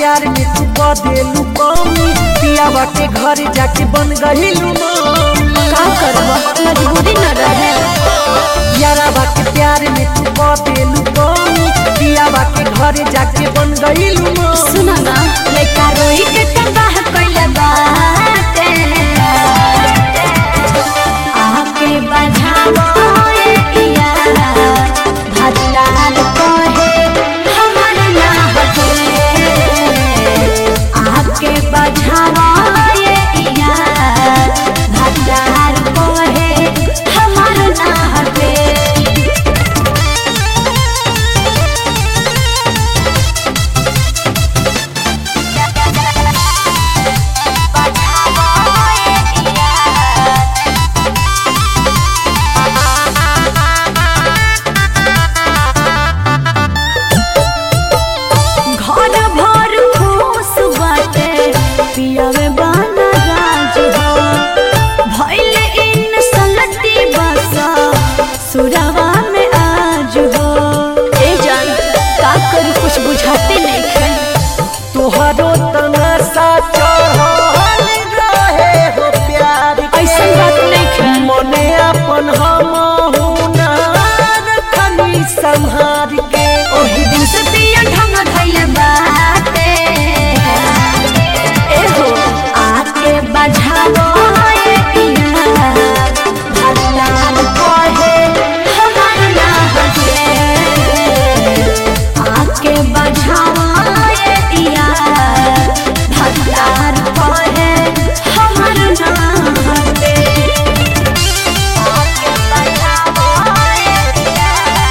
प्यार में तू बदेलू कमी पियावा के घर जाके बन गहिलू मामी का करब मजबूरी न रहे यारावा के प्यार में तू बदेलू कमी पियावा के घर जाके बन गहिलू मामी सुना ना लइका रोई के तबाह कइले बाटे आके बजावो ए इया भजलाल कहे हमर ना हटे आके बजावो ए इया भजलाल कहे हमर ना हटे घर भर खुश बाटे पियावे बाना राज हो भइल इन सलती बसा सुरवा में आज हो ए जान का करी कुछ बुझाते नहीं खे तोहरो तमाशा चढ़ल रहे हो प्यार के। ऐसन बात नहीं खे मने अपन हम रखनी संहार के ओही दिन से पिया ढंग धइले बाटे ए हो आके बजावो ए पिया भगलाल कहे हमर ना हटे आके बजावो ए पिया भगलाल कहे हमर ना हटे आके बजावो ए पिया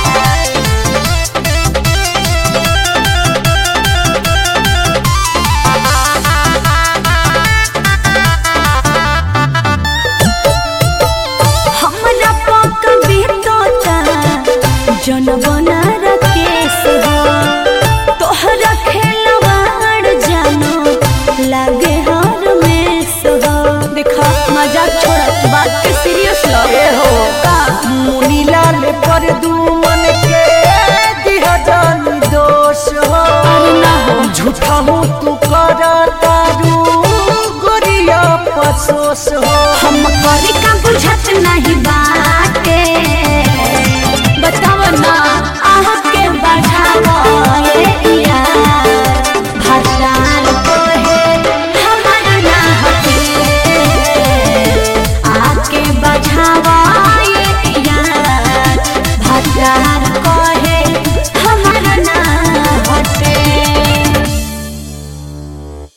हमरा पक बीतोता जनबना रकेश हो तोहरा खेलवाड़ जानो लागे हर में हो देखा मजाक छोड़ बात के सीरियस लो ए हो का मुनीलाल पर दुमन के दिहा जानी दोष हो अरे ना हो झूठा हूँ तू करा तारू गोरिया पसोस हो हम करी